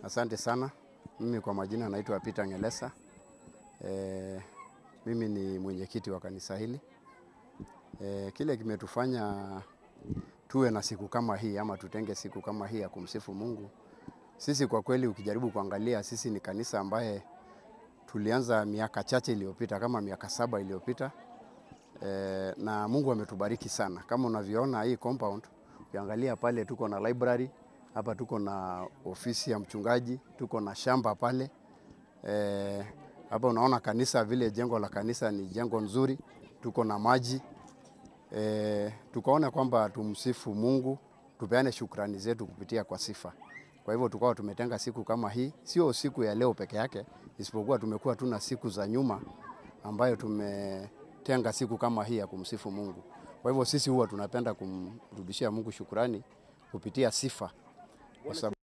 Asante sana. Mimi kwa majina naitwa Peter Ngelesa. E, mimi ni mwenyekiti wa kanisa hili. E, kile kimetufanya tuwe na siku kama hii ama tutenge siku kama hii ya kumsifu Mungu. Sisi kwa kweli ukijaribu kuangalia sisi ni kanisa ambaye tulianza miaka chache iliyopita kama miaka saba iliyopita. E, na Mungu ametubariki sana. Kama unavyoona hii compound, ukiangalia pale tuko na library, hapa tuko na ofisi ya mchungaji, tuko na shamba pale. E, hapa unaona kanisa vile jengo la kanisa ni jengo nzuri, tuko na maji. E, tukaona kwamba tumsifu Mungu, tupeane shukrani zetu kupitia kwa sifa. Kwa hivyo tukawa tumetenga siku kama hii, sio siku ya leo peke yake, isipokuwa tumekuwa tuna siku za nyuma ambayo tumetenga siku kama hii ya kumsifu Mungu. Kwa hivyo sisi huwa tunapenda kumrudishia Mungu shukrani kupitia sifa kwa sababu